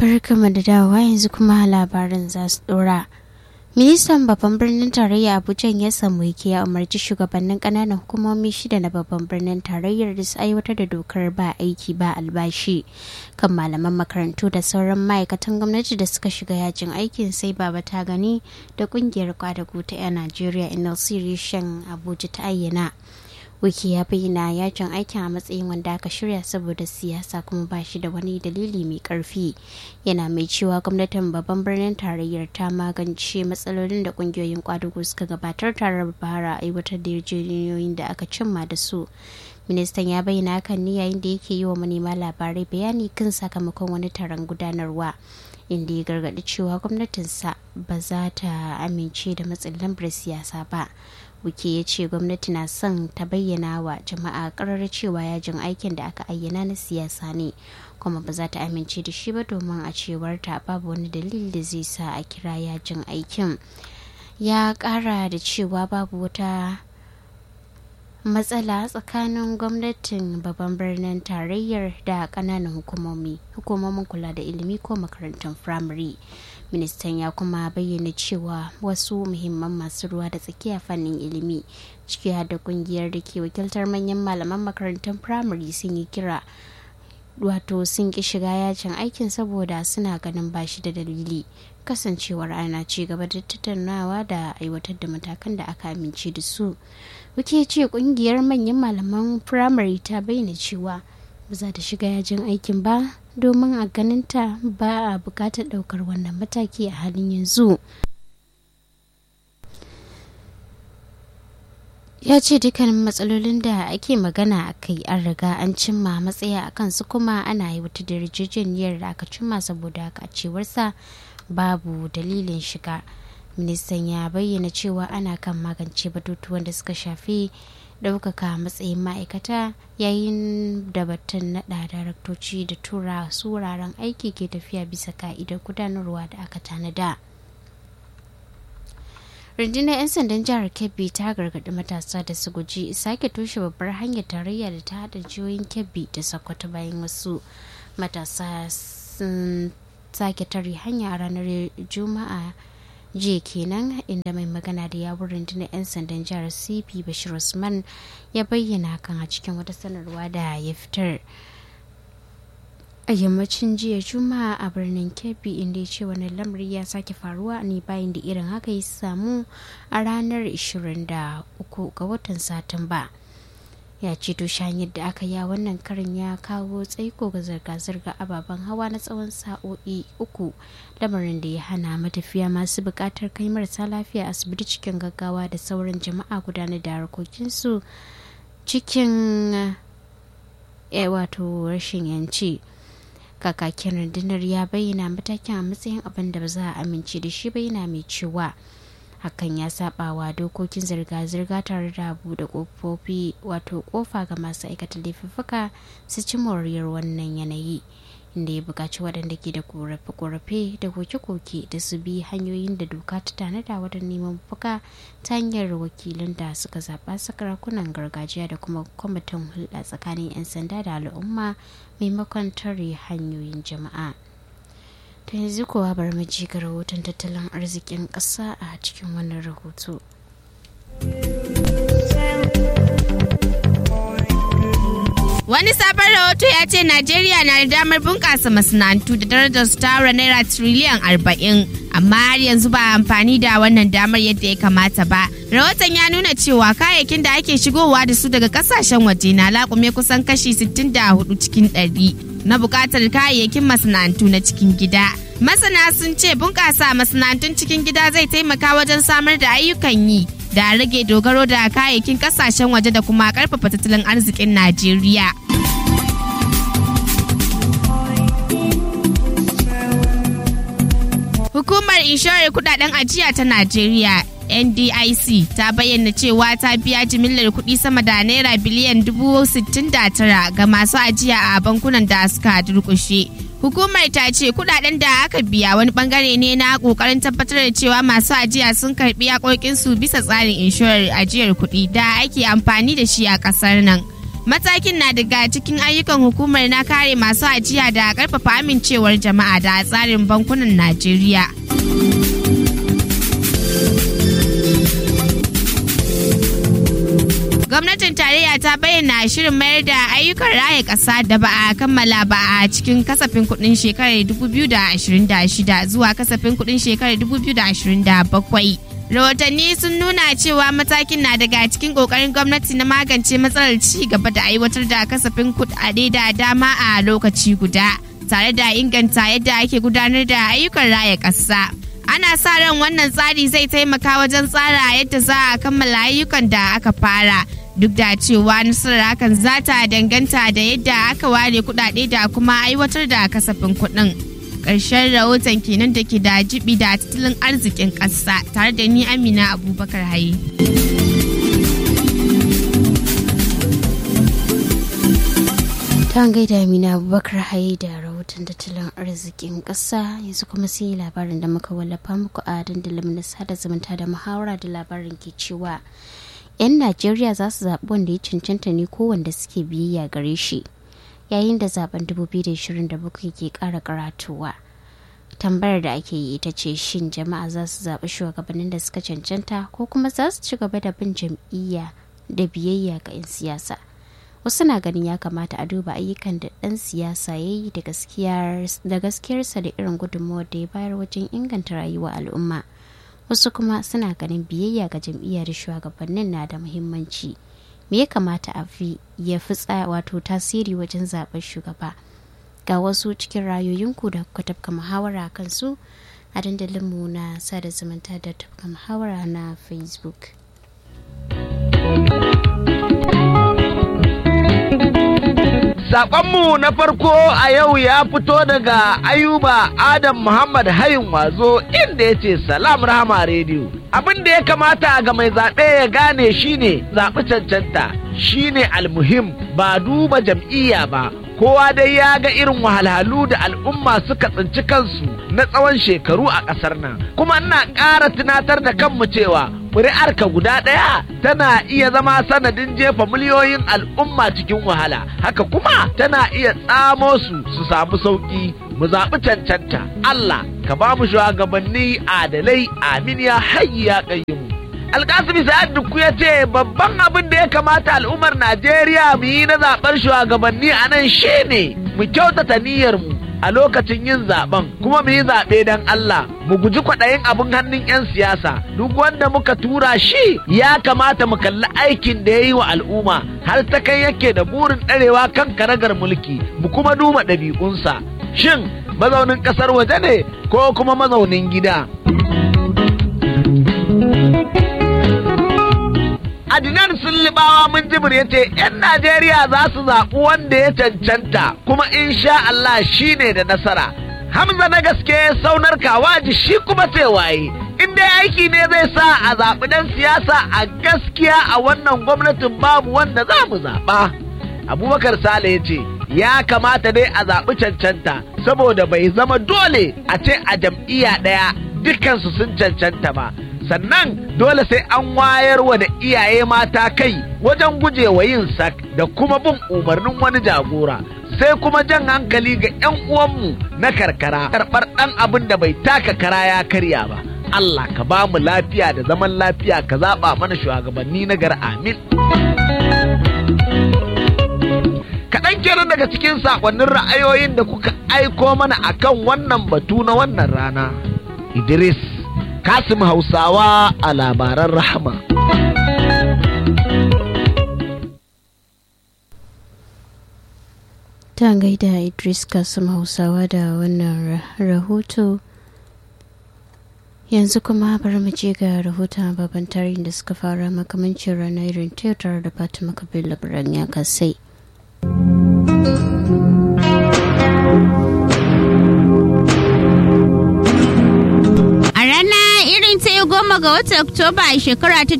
barkama da dawowa yanzu kuma labarin za su dora. Ministan babban birnin tarayya Abuja ya samu yake ya umarci shugabannin kananan hukumomi shida na babban birnin tarayyar da su aiwatar da dokar ba aiki ba albashi kan malaman makarantu da sauran ma'aikatan gwamnati da suka shiga yajin aikin sai baba ta gani da kungiyar kwadago ta 'yan Najeriya NLC reshen Abuja ta ayyana. wiki ya bayyana yajin aikin a matsayin wanda aka shirya saboda siyasa kuma ba shi da wani dalili mai karfi yana mai cewa gwamnatin babban birnin tarayyar ta magance matsalolin da kungiyoyin kwadugo suka gabatar tare da fara aiwatar da yarjejeniyoyin da aka cimma da su ministan ya bayyana hakan ne yayin da yake yi wa manema labarai bayani kan sakamakon wani taron gudanarwa inda ya gargaɗi cewa gwamnatinsa ba za ta amince da matsin lambar siyasa ba wuke ya ce gwamnati na son ta bayyana wa jama'a karar cewa yajin aikin da aka ayyana na siyasa ne kuma ba za ta amince da shi ba domin a cewar ta babu wani dalili da zai sa a kira yajin aikin ya kara da cewa babu wata matsala tsakanin gwamnatin babban birnin tarayyar da kananan hukumomi hukumomin kula da ilimi ko makarantun firamare ministan ya kuma bayyana cewa wasu muhimman masu ruwa da tsakiya fannin ilimi ciki da kungiyar da ke wakiltar manyan malaman makarantun firamare sun yi kira wato sun ki shiga yajin aikin saboda suna ganin bashi da dalili kasancewar ana ci gaba da tattaunawa da aiwatar da matakan da aka amince da su wuke ce kungiyar manyan malaman firamare ta bayyana cewa ba za ta shiga yajin aikin ba domin a ganinta ba a bukatar daukar wannan mataki a halin yanzu ya ce dukkanin matsalolin da ake magana a kai an riga an cimma matsaya a kansu kuma ana yi wata da yarjejeniyar da aka cimma saboda haka cewarsa babu dalilin shiga ministan ya bayyana cewa ana kan magance batutuwan da suka shafi ɗaukaka matsayin ma'aikata yayin da batun naɗa daraktoci da tura su wuraren aiki ke tafiya bisa ka'idar gudanarwa da aka tanada. rundunar 'yan sandan jihar kebbi ta gargaɗi matasa da su guji sake toshe babbar hanyar tarayya da ta haɗa jihohin kebbi da sokoto bayan wasu matasa sun sake tare hanya a ranar juma'a jiya kenan inda mai magana da yawun rundunar 'yan sandan jihar cp bashir usman ya bayyana kan a cikin wata sanarwa da ya fitar a yammacin jiya juma'a a birnin kebbi inda ya ce wani lamari ya sake faruwa ne bayan da irin haka ya samu a ranar 23 ga watan satumba ya ce to hanyar da aka ya wannan karin ya kawo tsaiko ga zirga-zirga ababen hawa na tsawon sa'o'i uku lamarin da ya hana matafiya masu buƙatar kai marasa lafiya asibiti cikin gaggawa da sauran jama'a gudanar da harkokinsu cikin wato rashin yanci kakakin rundunar ya bayyana matakin a matsayin abin da ba za a amince da shi bayyana mai cewa hakan ya sabawa dokokin zirga-zirga tare da buɗe kofofi wato kofa ga masu aikata laifuffuka su ci moriyar wannan yanayi inda ya buƙaci waɗanda ke da korafe-korafe da koke-koke da su bi hanyoyin da doka ta tanada wajen neman fuka ta hanyar wakilan da suka zaɓa sakarakunan gargajiya da kuma kwamitin hulɗa tsakanin 'yan sanda da al'umma maimakon tare hanyoyin jama'a. ta yanzu kuwa bar mu ji ga rahoton tattalin arzikin ƙasa a cikin wannan rahoto. Wani sabon rahoto ya ce Najeriya na da damar bunƙasa masana'antu da darajar su tara naira tiriliyan arba'in, amma har yanzu ba amfani da wannan damar yadda ya kamata ba. Rahoton ya nuna cewa kayayyakin da ake shigowa da su daga kasashen waje na laƙume kusan kashi 64 cikin ɗari na buƙatar kayayyakin masana'antu na cikin gida. Masana sun ce bunƙasa masana'antun cikin gida zai taimaka wajen samar da ayyukan yi da rage dogaro da kayayyakin kasashen waje da kuma karfafa tattalin arzikin Najeriya. Hukumar inshorar kudaden ajiya ta Najeriya NDIC ta bayyana cewa ta biya jimillar kuɗi sama da naira biliyan dubu sittin da tara ga masu ajiya a bankunan da suka durƙushe. Hukumar ta ce kudaden da aka biya wani bangare ne na kokarin tabbatar da cewa masu ajiya sun karbi su bisa tsarin inshorar ajiyar kuɗi da ake amfani da shi a ƙasar nan. Matakin na daga cikin ayyukan hukumar na kare masu ajiya da karfafa amincewar jama'a da tsarin bankunan Najeriya. Gwamnatin tarayya ta bayyana shirin mayar da ayyukan raya ƙasa da ba a kammala ba a cikin kasafin kuɗin shekarar 2026 zuwa kasafin kuɗin shekarar 2027. rahotanni sun nuna cewa matakin na daga cikin kokarin gwamnati na magance matsalar ci gaba da aiwatar da kasafin kudade da dama a lokaci guda tare da inganta yadda ake gudanar da ayyukan raya ƙasa ana sa ran wannan tsari zai taimaka wajen tsara yadda za a kammala ayyukan da aka fara duk da cewa nasarar hakan za ta danganta da yadda aka ware kudade da kuma aiwatar da kasafin kuɗin. ƙarshen rahoton kenan da ke da jibi da tattalin arzikin ƙasa tare da ni amina abubakar haye. ta gaida amina abubakar haye da rahoton tattalin arzikin ƙasa yanzu kuma sai yi labarin da muka wallafa muku a dandalin na sada zumunta da muhawara da labarin ke cewa 'yan najeriya za su zaɓi wanda ya cancanta ne ko wanda suke biyayya gare shi yayin da zaben 2027 ke kara karatuwa tambayar da ake yi ita ce shin jama'a za su zaɓi shugabannin da suka cancanta ko kuma za su ci gaba da bin jam'iyya da biyayya ga 'yan siyasa wasu na ganin ya kamata a duba ayyukan da ɗan siyasa ya yi da gaskiyarsa da irin gudunmawar da ya bayar wajen inganta rayuwar al'umma wasu kuma suna ganin biyayya ga jam'iyya da shugabannin na da muhimmanci me ya kamata a fi ya fi wato tasiri wajen zaben shugaba ga wasu cikin rayoyinku da kuka tafka muhawara kan su a dandalinmu na sada zumunta da tafka muhawara na facebook Saƙonmu na farko a yau ya fito daga Ayuba Adam Muhammad Hayin Wazo inda ya ce Salam Rahama Radio. Abin da ya kamata ga mai zaɓe ya gane shine zaɓi cancanta shine almuhim ba duba jam'iyya ba. Kowa dai ya ga irin wahalhalu da al'umma suka tsinci kansu na tsawon shekaru a ƙasar nan. Kuma ina ƙara tunatar da kanmu cewa ƙuri'arka guda ɗaya tana iya zama sanadin jefa miliyoyin al'umma cikin wahala haka kuma tana iya tsamo su su samu sauƙi mu zaɓi cancanta Allah ka ba mu shugabanni adalai amin ya hayyi ya ƙayyumu alkasimi sa'ad dukku ya ce babban abin da ya kamata al'ummar najeriya mu yi na zaɓar shugabanni a nan shine mu kyautata niyyarmu a lokacin yin zaben kuma mu yi zaɓe don Allah mu guji kwaɗayin abin hannun 'yan siyasa duk wanda muka tura shi ya kamata mu kalli aikin da ya yi wa al'umma har ta kai yake da burin ɗarewa kan karagar mulki mu kuma duba ɗabi'unsa shin mazaunin ƙasar waje ne ko kuma mazaunin gida Adinan Sullibawa mun jibir ya ce ‘yan Najeriya za su zaɓi wanda ya cancanta kuma insha Allah shi ne da nasara. Hamza na gaske saunar kawaji shi kuma ce waye. In dai aiki ne zai sa a zaɓi ɗan siyasa a gaskiya a wannan gwamnatin babu wanda za mu zaɓa. Abubakar Sale ya ce, ya kamata dai a zaɓi cancanta saboda bai zama dole a ce a jam'iyya ɗaya dukansu sun cancanta ba. sannan dole sai an wayar wa da iyaye mata kai wajen gujewa yin sak da kuma bin umarnin wani jagora sai kuma jan hankali ga 'yan uwanmu na karkara karɓar ɗan abin da bai taka kara ya karya ba Allah ka ba mu lafiya da zaman lafiya ka zaɓa mana shugabanni na gar amin kaɗan kenan daga cikin saƙonnin ra'ayoyin da kuka aiko mana akan wannan batu na wannan rana Idris Kasim Hausawa a labaran rahama. Ta gaida Idris Kasim Hausawa da wannan rahoto. Yanzu kuma bari mu je ga rahoton babban tarihin da suka fara makamancin ranar irin tare da Fatima Kabir labaran ya kasai. goma ga watan Oktoba a shekara ta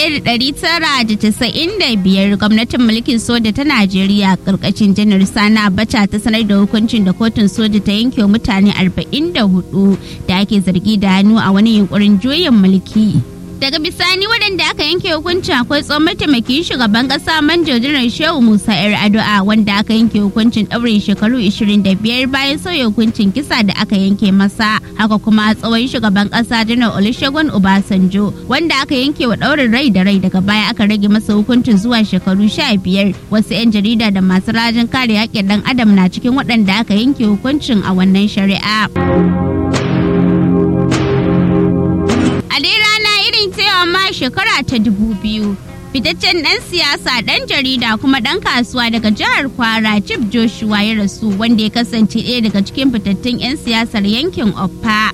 1995 gwamnatin mulkin soja ta Najeriya karkashin janar Sani Abacha ta sanar da hukuncin da kotun soja ta yanke mutane 44 da ake zargi da hannu a wani yunkurin juyin mulki. daga bisani waɗanda aka yanke hukunci akwai tsohon mataimakin shugaban ƙasa manjo jiran shehu musa yar addu'a wanda aka yanke hukuncin ɗaurin shekaru 25 bayan sauya hukuncin kisa da aka yanke masa haka kuma tsohon shugaban ƙasa janar olusegun obasanjo wanda aka yanke wa ɗaurin rai da rai daga baya aka rage masa hukuncin zuwa shekaru 15 wasu 'yan jarida da masu rajin kare haƙƙin ɗan adam na cikin waɗanda aka yanke hukuncin a wannan shari'a. A dai rana irin cewa ma shekara ta dubu biyu. Fitaccen ɗan siyasa ɗan jarida kuma ɗan kasuwa daga jihar Kwara Chief Joshua ya rasu wanda ya kasance ɗaya daga cikin fitattun 'yan siyasar yankin Offa.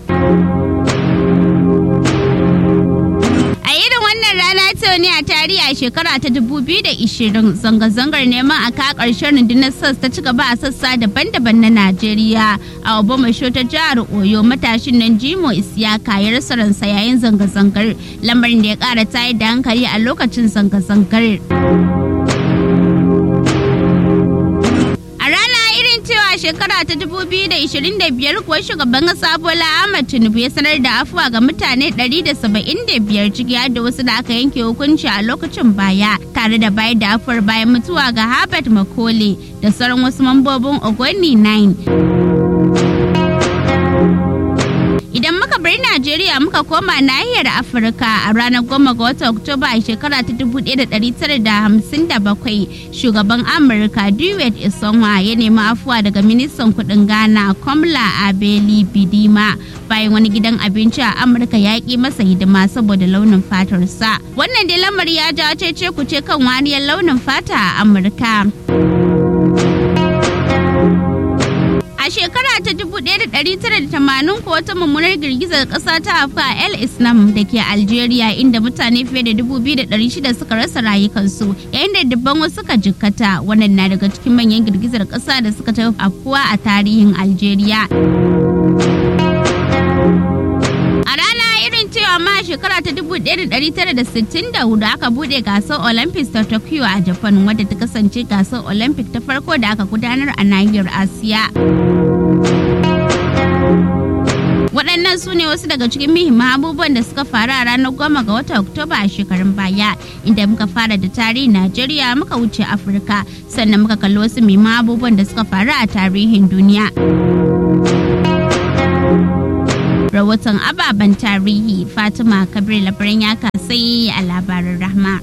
A irin wannan rana ta ne a tarihi a shekara ta 2020 zanga-zangar neman a ka ƙarshen rundunar SARS ta ci gaba a sassa daban-daban na Najeriya. A Obamasho ta jihar Oyo matashin nan Jimo Isiyaka ya rasa ransa yayin zanga-zangar lamarin da ya ƙara tayar da hankali a lokacin zanga-zangar. A rana irin cewa shekara ta 2025 kuwa shugaban kasa Bola Ahmed Tinubu ya sanar da afuwa ga mutane 175 ciki har da wasu da aka yanke hukunci a lokacin baya tare da bayar da afuwar bayan mutuwa ga Herbert Makole da sauran wasu mambobin Ogoni 9. Idan muka bar Najeriya muka koma nahiyar Afirka a ranar goma ga watan Oktoba a shekara ta 1957 shugaban Amurka Dewey Isonwa ya nemi afuwa daga ministan kudin Ghana Komla Abeli Bidima bayan wani gidan abinci a Amurka ya ƙi masa hidima saboda launin fatarsa. Wannan dai lamari ya jawo cece kuce kan wariyar launin fata a Amurka. A shekara ta 1980 ko wata mummunar girgizar ƙasa ta afka El Islam da ke Algeria inda mutane fiye da 2,600 suka rasa rayukansu yayin da dubban wasu suka jikkata wannan na daga cikin manyan girgizar ƙasa da suka tafi afkuwa a tarihin Algeria. A rana irin cewa ma shekara ta 1964 aka bude gasar Olympics ta Tokyo a Japan wadda ta kasance gasar Olympic ta farko da aka gudanar a nahiyar Asiya. waɗannan su ne wasu daga cikin muhimman abubuwan da suka faru a ranar goma ga watan oktoba a shekarun baya inda muka fara da tarihin najeriya muka wuce afirka sannan muka kalli wasu muhimman abubuwan da suka faru a tarihin duniya rahoton ababen tarihi fatima kabir labaran ya kasai a labarin rahma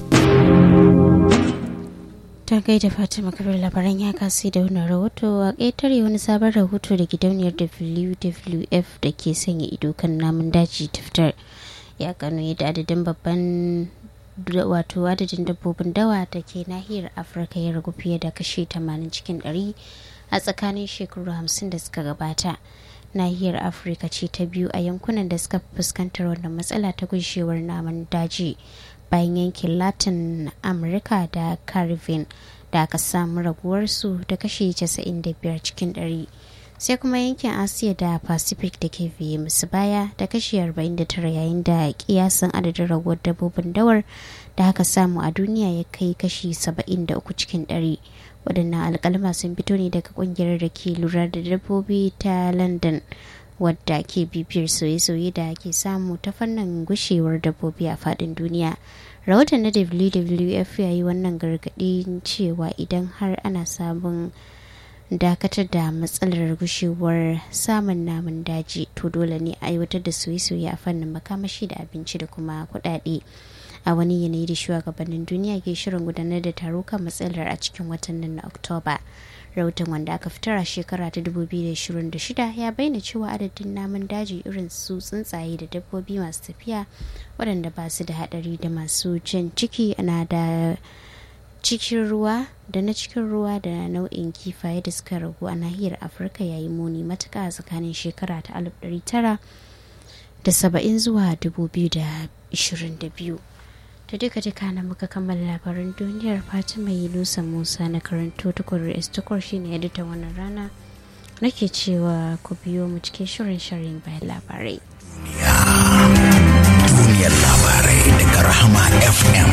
ta gaida fatima kabir labaran ya kasi da wani rahoto a ƙetare wani sabon rahoto da gidauniyar wwf da ke sanya ido kan namun daji ta fitar ya gano yadda adadin babban wato adadin dabbobin dawa da ke nahiyar afirka ya ragu fiye da kashi 80 cikin 100 a tsakanin shekaru 50 da suka gabata nahiyar afirka ce ta biyu a yankunan da suka fuskantar wannan matsala ta gushewar namun daji bayan yankin latin amurka da caribbean da aka samu raguwarsu da kashi 95 cikin 100 sai kuma yankin asiya da pacific da ke biye musu baya da kashi 49 yayin da kiyasan adadin raguwar dabbobin dawar da aka samu a duniya ya kai kashi 73 cikin 100 waɗannan alƙalma sun fito ne daga ƙungiyar da ke lura da dabbobi ta london wadda ke bibiyar soye-soye da ke samu ta fannin gushewar dabbobi a faɗin duniya rahoton na wwf ya yi wannan gargaɗin cewa idan har ana sabon dakatar da matsalar gushewar samun namun daji to dole ne a aiwatar da soye-soye a fannin makamashi da abinci da kuma kuɗaɗe a wani yanayi da shugabannin duniya ke shirin gudanar da taro kan matsalar a cikin watan nan na oktoba rahoton wanda aka fitar a shekara ta 2026 ya bayyana cewa adadin namun daji irin su tsuntsaye da dabbobi masu tafiya waɗanda ba su da haɗari da masu jan ciki na da cikin ruwa da na cikin ruwa da nau'in kifaye da suka ragu a nahiyar afirka yayi muni matuka a tsakanin shekara ta 1970 zuwa 2022 da duka duka na muka kammala labaran duniyar fatima yunusa musa na karanto tukur istukur shine editan wannan rana nake cewa ku biyo mu cikin shirin shirin bayan labarai duniyar labarai daga rahama fm